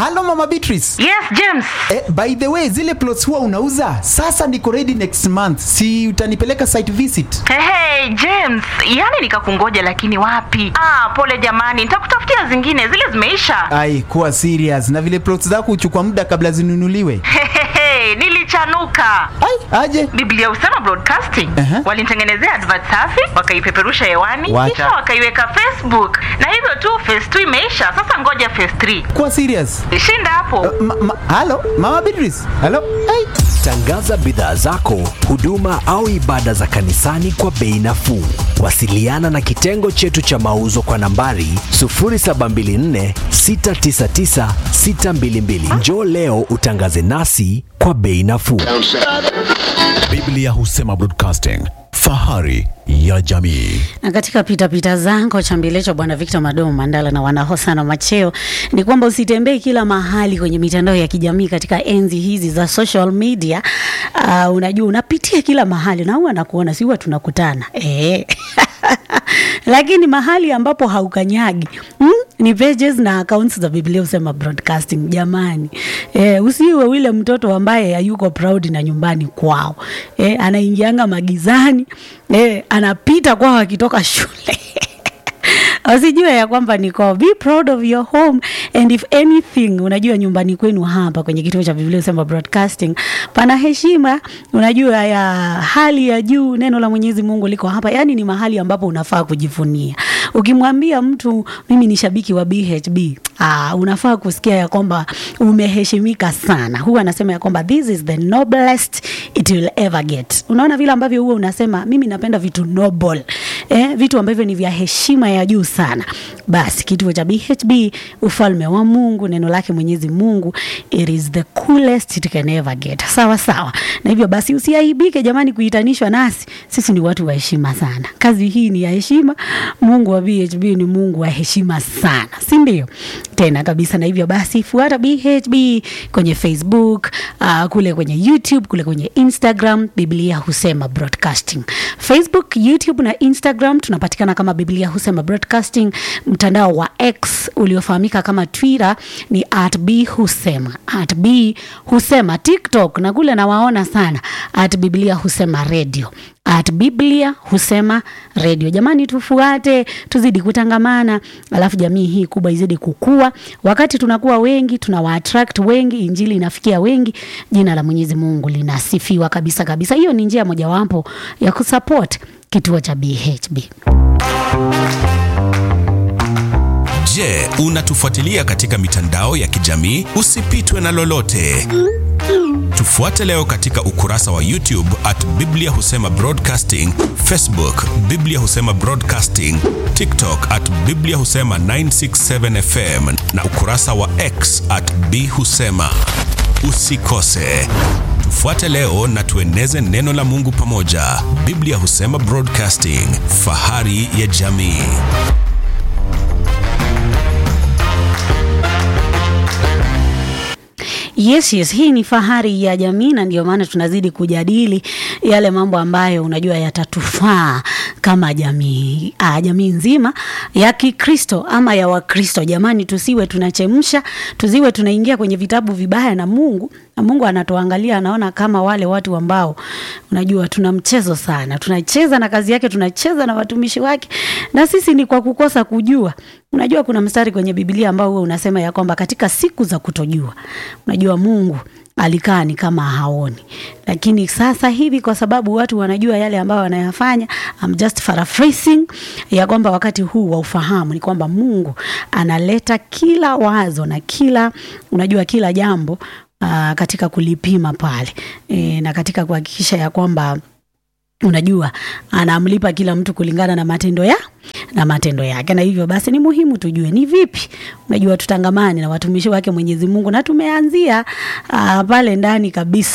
halo mama Beatrice Yes, James. eh, by the way zile plots huwa unauza sasa niko ready next month si utanipeleka site visit Hey, hey, James, yani nikakungoja lakini wapi? Ah, pole jamani, nitakutafutia zingine, zile zimeisha. ai kuwa serious na vile plots zako huchukua muda kabla zinunuliwe Hehehe, nilichanuka. ai aje Biblia Usema Broadcasting Aha. walinitengenezea advert safi, wakaipeperusha hewani, Wacha. kisha wakaiweka Facebook, na hivyo tu phase 2 imeisha. Sasa ngoja phase 3 kuwa serious shinda hapo. ma, ma, halo mama Beatrice halo ai Tangaza bidhaa zako, huduma au ibada za kanisani kwa bei nafuu. Wasiliana na kitengo chetu cha mauzo kwa nambari 0724 699 622. Njoo leo utangaze nasi kwa bei nafuu. Biblia Husema Broadcasting, fahari ya jamii. Na katika pitapita zangu chambilecho bwana Victor Madomo Mandala na wanahosana macheo ni kwamba usitembee kila mahali kwenye mitandao ya kijamii katika enzi hizi za social media. Uh, unajua unapitia kila mahali na huwa nakuona, si huwa tunakutana eh. lakini mahali ambapo haukanyagi hmm? ni pages na accounts za Biblia Husema Broadcasting. Jamani eh, usiwe ule mtoto ambaye hayuko proud na nyumbani kwao eh, anaingianga magizani eh, anapita kwao akitoka shule wasijue ya kwamba niko be proud of your home and if anything unajua nyumbani kwenu hapa kwenye kituo cha biblia usema broadcasting pana heshima unajua ya hali ya juu neno la mwenyezi mungu liko hapa yaani ni mahali ambapo unafaa kujivunia ukimwambia mtu mimi ni shabiki wa bhb Aa, unafaa kusikia ya kwamba umeheshimika sana huwa anasema ya kwamba this is the noblest it will ever get unaona vile ambavyo huwa unasema mimi napenda vitu noble eh, vitu ambavyo ni vya heshima ya juu sana basi kituo cha bhb ufalme wa mungu neno lake mwenyezi mungu it is the coolest it can ever get sawa sawa na hivyo basi usiaibike jamani kuitanishwa nasi sisi ni watu wa heshima sana kazi hii ni ya heshima mungu wa bhb ni mungu wa heshima sana si ndio tena kabisa na hivyo basi fuata bhb kwenye facebook uh, kule kwenye youtube kule kwenye instagram biblia husema broadcasting facebook youtube na instagram tunapatikana kama biblia husema broadcasting mtandao wa x uliofahamika kama twitter ni at b husema at b husema tiktok na kule nawaona sana at biblia husema radio at biblia husema redio jamani tufuate tuzidi kutangamana alafu jamii hii kubwa izidi kukua wakati tunakuwa wengi tunawaattract wengi injili inafikia wengi jina la mwenyezi mungu linasifiwa kabisa kabisa hiyo ni njia mojawapo ya kusupport kituo cha bhb Je, unatufuatilia katika mitandao ya kijamii? Usipitwe na lolote. Tufuate leo katika ukurasa wa YouTube at Biblia Husema Broadcasting, Facebook Biblia Husema Broadcasting, TikTok at Biblia Husema 967 FM na ukurasa wa X at B Husema. Usikose. Tufuate leo na tueneze neno la Mungu pamoja. Biblia Husema Broadcasting, fahari ya jamii. Yes, yes, hii ni fahari ya jamii na ndio maana tunazidi kujadili yale mambo ambayo unajua yatatufaa kama jamii ah, jamii nzima ya Kikristo ama ya Wakristo. Jamani, tusiwe tunachemsha, tusiwe tunaingia kwenye vitabu vibaya na Mungu na Mungu anatuangalia, anaona kama wale watu ambao unajua tuna mchezo sana, tunacheza na kazi yake, tunacheza na watumishi wake, na sisi ni kwa kukosa kujua. Unajua kuna mstari kwenye Biblia ambao huwa unasema ya kwamba katika siku za kutojua, unajua Mungu alikaa ni kama haoni, lakini sasa hivi kwa sababu watu wanajua yale ambayo wanayafanya, I'm just paraphrasing ya kwamba wakati huu wa ufahamu ni kwamba Mungu analeta kila wazo na kila unajua kila jambo uh, katika kulipima pale e, na katika kuhakikisha ya kwamba unajua anamlipa kila mtu kulingana na matendo ya na matendo yake na hivyo basi ni muhimu tujue ni vipi unajua tutangamani na watumishi wake mwenyezi mungu na tumeanzia uh, pale ndani kabisa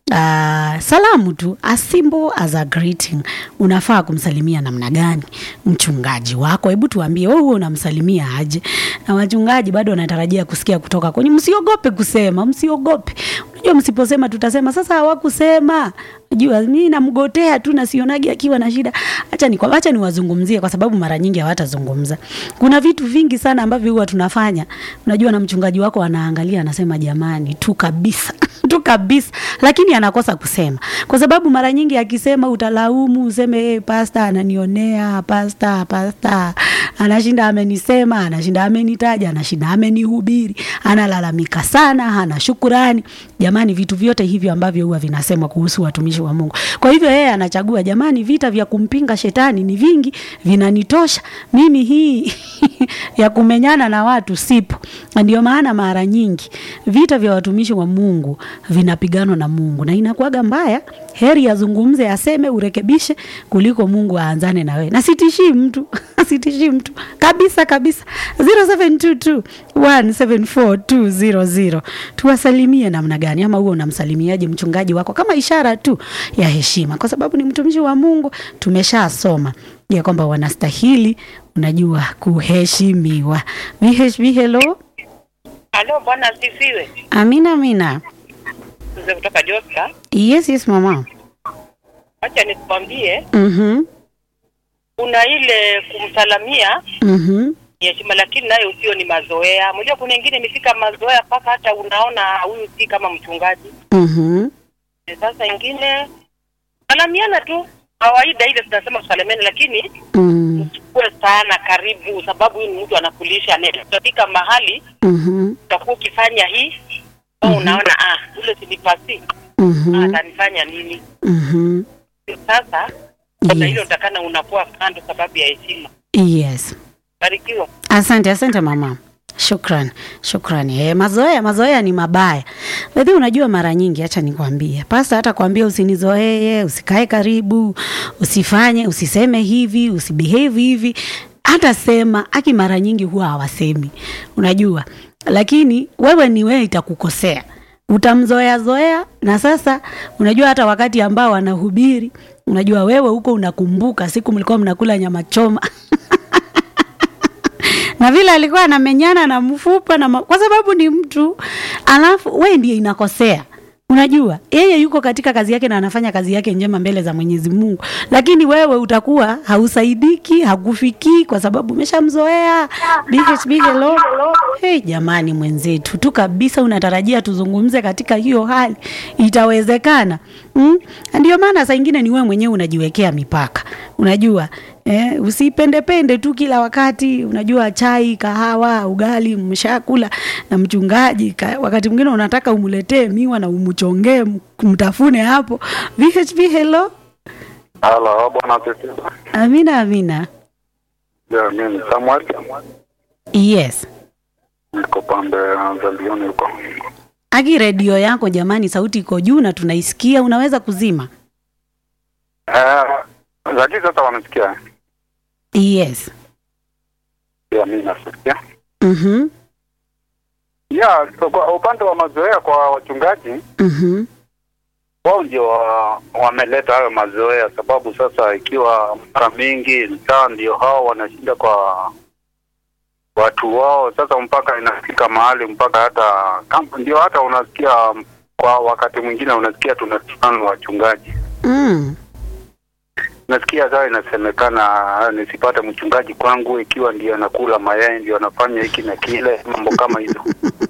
Uh, salamu tu as simple as a greeting. Unafaa kumsalimia namna gani mchungaji wako? Hebu tuambie wewe unamsalimia aje? Na wachungaji bado wanatarajia kusikia kutoka kwenye. Msiogope kusema, msiogope. Unajua, msiposema tutasema sasa hawakusema. Unajua mimi namgotea tu na sionagi akiwa na shida. Acha ni acha niwazungumzie kwa sababu mara nyingi hawatazungumza. Kuna vitu vingi sana ambavyo huwa tunafanya. Unajua, na mchungaji wako anaangalia anasema, jamani tu kabisa tu kabisa, lakini anakosa kusema kwa sababu mara nyingi akisema utalaumu, useme hey, pasta ananionea, pasta pasta anashinda amenisema, anashinda amenitaja, anashinda amenihubiri, analalamika sana, hana shukurani. Jamani, vitu vyote hivyo ambavyo huwa vinasemwa kuhusu watumishi wa Mungu. Kwa hivyo yeye anachagua, jamani, vita vya kumpinga shetani ni vingi, vinanitosha mimi, hii ya kumenyana na watu sipo. Ndio maana mara nyingi vita vya watumishi wa Mungu vinapiganwa na Mungu na inakuwaga mbaya. Heri azungumze, aseme, urekebishe kuliko Mungu aanzane na wewe. Na sitishii mtu sitishii mtu kabisa kabisa. 0722174200 tuwasalimie namna gani, ama huo unamsalimiaje mchungaji wako kama ishara tu ya heshima, kwa sababu ni mtumishi wa Mungu. Tumeshasoma ya kwamba wanastahili, unajua, kuheshimiwa. VHB, hello. Halo, bwana asifiwe. Amina, amina. Mzee kutoka Joska. Yes, yes mama. Acha nikwambie, Mhm. kuna ile kumsalamia Mhm. ni heshima, lakini nayo sio ni mazoea. Unajua kuna wengine imefika mazoea mpaka hata unaona huyu si kama mchungaji. Mhm. E, Sasa ingine salamiana tu kawaida, ile tunasema kusalamiana, lakini Mhm. usikuwe sana karibu, sababu huyu ni mtu anakulisha. Ne- Utafika mahali Mhm. utakuwa ukifanya hii au unaona ah, ule sinipasi Mhm. atanifanya nini? Mhm. Sasa kuna Yes. ile utakana unakuwa kando sababu ya heshima. Yes. Barikiwa. Asante, asante mama. Shukran, shukrani. E, mazoea mazoea ni mabaya. Lakini unajua mara nyingi, acha nikwambie, pasta hata kwambia usinizoee, usikae karibu, usifanye, usiseme hivi, usibehave hivi, hata sema aki, mara nyingi huwa hawasemi, unajua. Lakini wewe ni wewe, itakukosea utamzoea zoea, na sasa unajua, hata wakati ambao wanahubiri, unajua wewe huko unakumbuka siku mlikuwa mnakula nyama choma na vile alikuwa anamenyana na mfupa na ma... kwa sababu ni mtu, alafu we ndiye inakosea. Unajua yeye yuko katika kazi yake na anafanya kazi yake njema mbele za Mwenyezi Mungu, lakini wewe utakuwa hausaidiki, hakufikii kwa sababu umeshamzoea. BHB, hello. Hey, jamani mwenzetu tu kabisa, unatarajia tuzungumze katika hiyo hali, itawezekana? Mm? Ndio maana saa ingine ni wewe mwenyewe unajiwekea mipaka, unajua Eh, usipendepende tu kila wakati. Unajua chai, kahawa, ugali mshakula na mchungaji ka, wakati mwingine unataka umletee miwa na umchongee m- mtafune hapo. VHB, hello. Halo, bwana asifiwe. Amina, amina. Ya, mimi ni Samuel. Yes. Niko pande za Lioni huko. Aki redio yako jamani, sauti iko juu na tunaisikia, unaweza kuzima? Eh, lakini sasa wanasikia. Yes. Ya, mimi nasikia. Mhm. Ya, so kwa upande wa mazoea kwa wachungaji, Mhm. wao ndio wa- wameleta hayo mazoea, sababu sasa ikiwa mara mingi saa ndio hao wanashinda kwa watu wao, sasa mpaka inafika mahali mpaka hata kama ndio hata unasikia kwa wakati mwingine unasikia tunatukana wachungaji Mm. nasikia sasa inasemekana ah, nisipate mchungaji kwangu ikiwa ndio anakula mayai ndio anafanya hiki na kile mambo kama hizo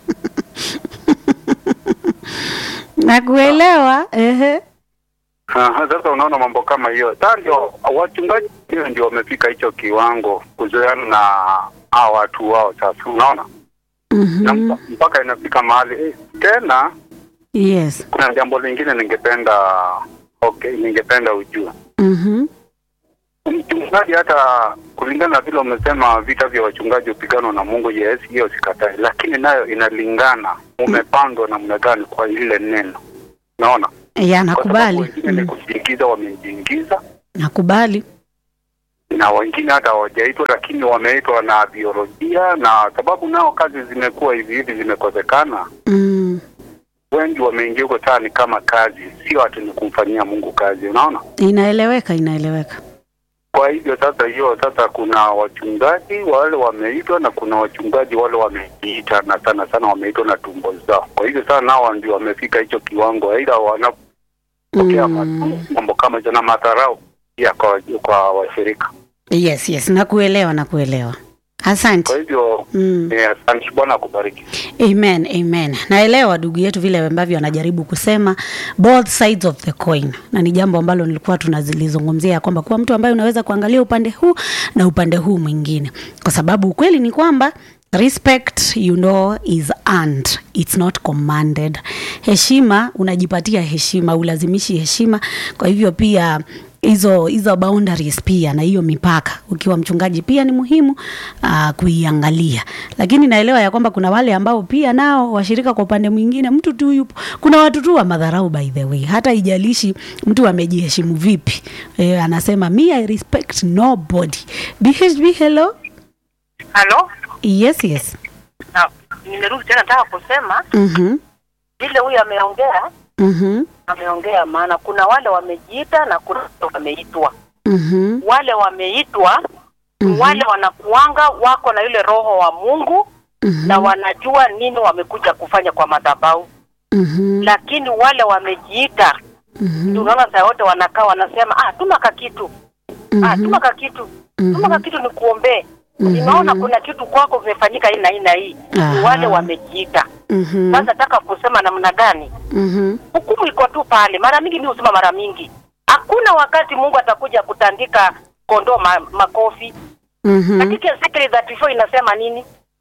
Nakuelewa. Ehe. Aha, sasa unaona mambo kama hiyo sasa ndio wachungaji hiyo ndio wamefika hicho kiwango kuzoeana na hawa watu wao sasa unaona na Mhm. mpa- mpaka inafika mahali eh, tena Yes. kuna jambo lingine ningependa okay ningependa ujue Mhm. mchungaji hata kulingana na vile umesema vita vya wachungaji upiganwa na Mungu, yes, hiyo sikatai, lakini nayo inalingana umepandwa namna gani kwa ile neno. Naona Ya, kwa sababu nakubali. wengine ni Mm. kujiingiza, wamejiingiza Nakubali. na wengine hata hawajaitwa, lakini wameitwa na biolojia, na sababu nao kazi zimekuwa hivi hivi zimekosekana, Mm. wengi wameingia huko saa ni kama kazi, sio ati ni kumfanyia Mungu kazi, unaona. Inaeleweka, inaeleweka. Kwa hivyo sasa, hiyo sasa, kuna wachungaji wale wameitwa na kuna wachungaji wale wamejiita, na sana sana wameitwa na tumbo zao. Kwa hivyo sasa, nao ndio wamefika hicho kiwango, aidha wanapokea Mm. mambo kama hizo na madharau pia kwa, kwa washirika. Yes, yes, nakuelewa, nakuelewa. Asante. Kwa hivyo Mm. eh, asante, Bwana akubariki. Amen, amen. Naelewa ndugu yetu vile ambavyo anajaribu kusema both sides of the coin, na ni jambo ambalo nilikuwa tunazilizungumzia ya kwamba kuwa mtu ambaye unaweza kuangalia upande huu na upande huu mwingine, kwa sababu ukweli ni kwamba respect you know is earned it's not commanded. Heshima unajipatia heshima, ulazimishi heshima. Kwa hivyo pia hizo hizo boundaries pia na hiyo mipaka ukiwa mchungaji pia ni muhimu uh, kuiangalia, lakini naelewa ya kwamba kuna wale ambao pia nao washirika kwa upande mwingine, mtu tu yupo, kuna watu tu wa madharau by the way, hata ijalishi mtu amejiheshimu vipi. E, anasema me I respect nobody. BHB hello. Halo, Yes, yes. na nimerudi tena, nataka kusema Mhm. vile huyu ameongea, Mhm. ameongea maana kuna wale wamejiita na kuna wale wameitwa. Mhm. Wale wameitwa Mhm. wale wanakuanga wako na ile roho wa Mungu Mhm. na wanajua nini wamekuja kufanya kwa madhabahu, Mhm. lakini wale wamejiita Mhm. tunaona saa yote wanakaa wanasema, ah, tuma kakitu ah, Mhm. tuma kakitu tuma Mhm. kakitu nikuombee. Mhm. Ninaona kuna kitu kwako kimefanyika hii na hii na hii. Ni Aha. wale wamejiita. Mhm. Sasa nataka kusema namna gani? Mhm. Hukumu iko tu pale. Mara mingi mimi husema mara mingi, hakuna wakati Mungu atakuja kutandika kondoo ma, makofi. Mhm. Katika Ezekiel 34 inasema nini?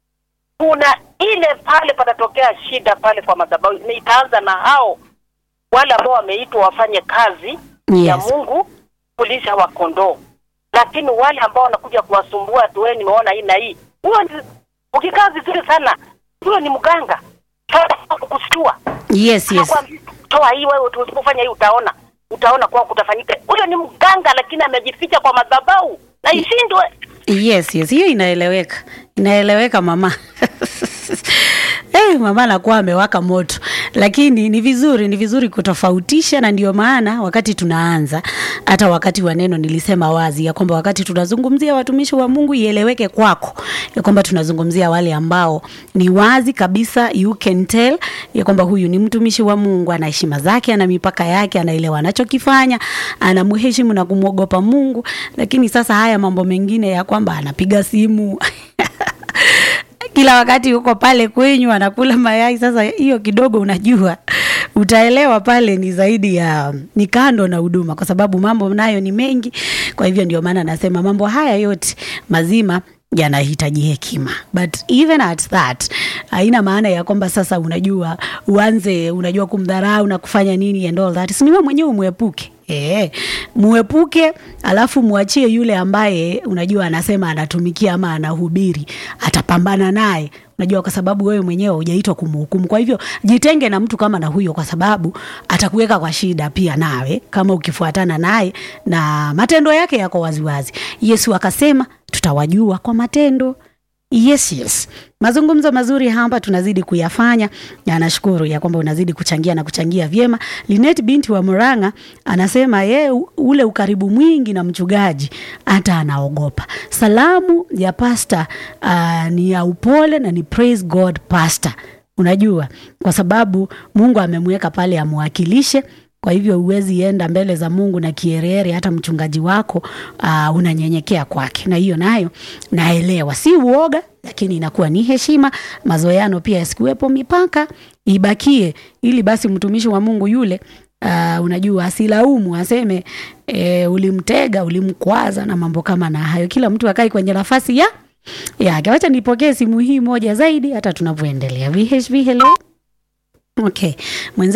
Kuna ile pale patatokea shida pale kwa madhabahu, na itaanza na hao wale ambao wameitwa wafanye kazi ya Yes. Mungu kulisha wa kondoo, lakini wale ambao wanakuja kuwasumbua tu, wewe nimeona hii na hii, huyo ni- ukikaa vizuri sana, huyo ni mganga Sasa kukushtua Yes, yes. Anakuambia, toa hii wewe, usipofanya hii utaona utaona kwa kutafanyika. Huyo ni mganga, lakini amejificha kwa madhabahu na ishindwe. Yes, yes, hiyo inaeleweka, inaeleweka mama. Eh, mama anakuwa amewaka moto, lakini ni vizuri, ni vizuri kutofautisha, na ndio maana wakati tunaanza, hata wakati wa neno nilisema wazi ya kwamba wakati tunazungumzia watumishi wa Mungu ieleweke kwako ya kwamba tunazungumzia wale ambao ni wazi kabisa, you can tell ya kwamba huyu ni mtumishi wa Mungu, ana heshima zake, ana mipaka yake, anaelewa anachokifanya, anamheshimu na kumwogopa Mungu. Lakini sasa haya mambo mengine ya kwamba anapiga simu kila wakati yuko pale kwenyu anakula mayai. Sasa hiyo kidogo, unajua utaelewa pale ni zaidi ya ni kando na huduma, kwa sababu mambo nayo ni mengi. Kwa hivyo ndio maana nasema mambo haya yote mazima yanahitaji hekima, but even at that haina maana ya kwamba sasa unajua uanze unajua kumdharau na kufanya nini and all that. Si ni wewe mwenyewe umwepuke Eh, muepuke alafu mwachie yule ambaye unajua anasema anatumikia ama anahubiri, atapambana naye unajua, kwa sababu wewe mwenyewe hujaitwa kumhukumu. Kwa hivyo jitenge na mtu kama na huyo, kwa sababu atakuweka kwa shida pia nawe kama ukifuatana naye na matendo yake yako waziwazi. Yesu akasema tutawajua kwa matendo. Yes, yes. Mazungumzo mazuri hapa tunazidi kuyafanya na nashukuru ya kwamba unazidi kuchangia na kuchangia vyema. Linet binti wa Murang'a anasema ye ule ukaribu mwingi na mchungaji hata anaogopa. Salamu ya pasta uh, ni ya upole na ni praise God pastor. Unajua, kwa sababu Mungu amemweka pale amwakilishe kwa hivyo huwezi enda mbele za Mungu na kierere, hata mchungaji wako uh, unanyenyekea kwake, na hiyo nayo naelewa, si uoga, lakini inakuwa ni heshima. Mazoeano pia yasikuwepo, mipaka ibakie, ili basi mtumishi wa Mungu yule Uh, unajua asilaumu aseme e, ulimtega ulimkwaza na mambo kama na hayo. Kila mtu akai kwenye nafasi ya yake. Wacha nipokee simu hii moja zaidi hata tunavyoendelea. VHV, hello. Okay. Mwenze